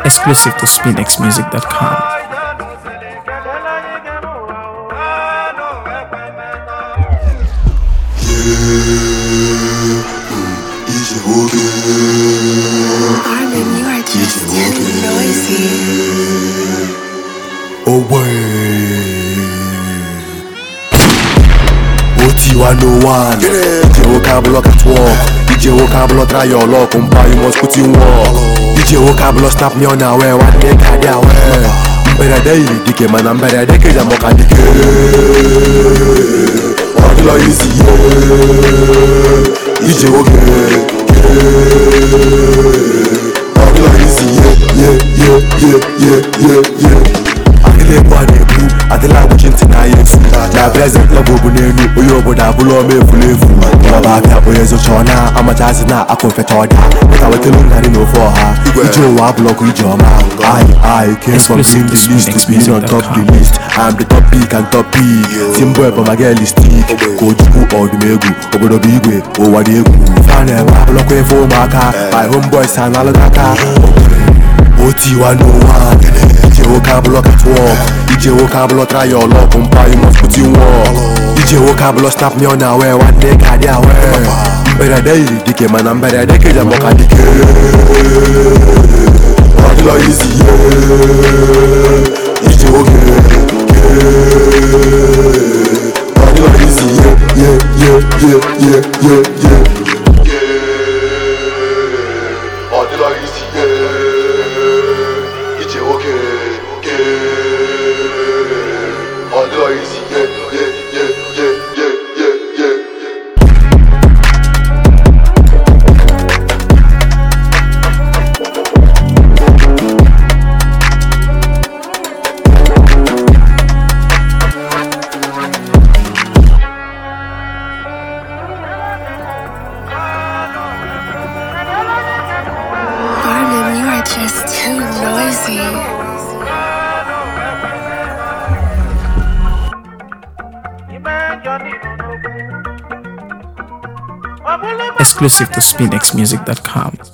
Exclusive to SpinXMusic.com. Easy walking, Armin, you are just too noisy. away. OT101 DJ vocablo catwalk DJ vocablo try your luck Umpa you must put in work DJ vocablo snap me on a way One day kadi awe Mberede iri dike mana mberede keja moka dike Ọdịlọ isi ye DJ oge Ọdịlọ isi ye ye ye ye ye ye ye Adịla egwu a na-ekwu adịla agwụchi ntị na ya efu na prezent level bụ n'elu onye obodo abụla ọma efula efu ọba abịa onye zocha ọ na amachazi na akụ mfecha ọda pụta wetelu ngarị na ofe ọha ije ụwa abụlọkụ ije ọma I, I came from seeing the list to being on top the list I'm the top pick and top pick Simbo ebe ma girl stick ka ojukwu ọdụm egwu obodo bụ igwe ụwa dị egwu fa na-eme abụlọkwa efe ụmụaka my homeboys ha na-alụ aka OT101 DJ vocablo catwalk DJ vocablo try your luck Umpa you must put in work DJ vocablo snap me on a way One day kadi awe Mberede iri dike mana mberede keja moka dike Ọdịlọ izi ye DJ oge Ọdịlọ izi ye ye ye ye ye ye ye Ọdịlọ izi ye DJ oge Ọdịlọ izi ye ye ye ye ye ye ye Armin, you are just too noisy. Exclusive to SpinXMusic.com.